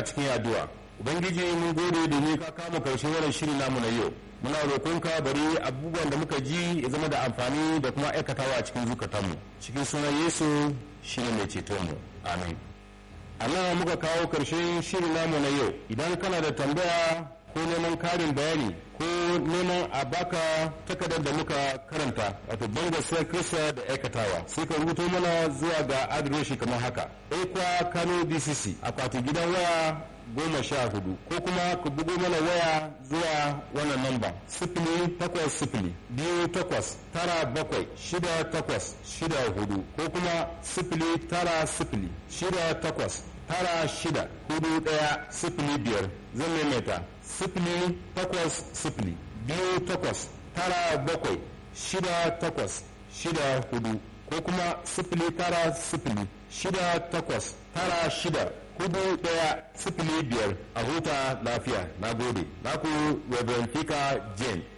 a cikin addu'a ubangiji mun gode domin ka kama karshen wannan shiri namu na yau muna roƙonka bari abubuwan da muka ji ya zama da amfani da kuma aikatawa a cikin zukatanmu cikin sunan yesu shine mai ceton mu amin a nan muka kawo karshen shirin namu na yau idan kana da tambaya ko neman karin bayani ko neman a baka takardar da muka karanta wato banga sai kirista da aikatawa sai ka rubuto mana zuwa ga adireshi kamar haka ekwa kano dcc akwati gidan waya goma sha hudu ko kuma ku bugo mana waya zuwa wannan namba sifili takwas sifili biyu takwas tara bakwai shida takwas shida hudu ko kuma sifili tara sifili shida takwas tara shida hudu daya sifili biyar zan maimaita sifili takwas sifili biyu takwas tara bakwai shida takwas shida hudu ko kuma sifili tara sifili shida takwas tara shida hudu daya sifili biyar a huta lafiya na gode na ku reverend fika jane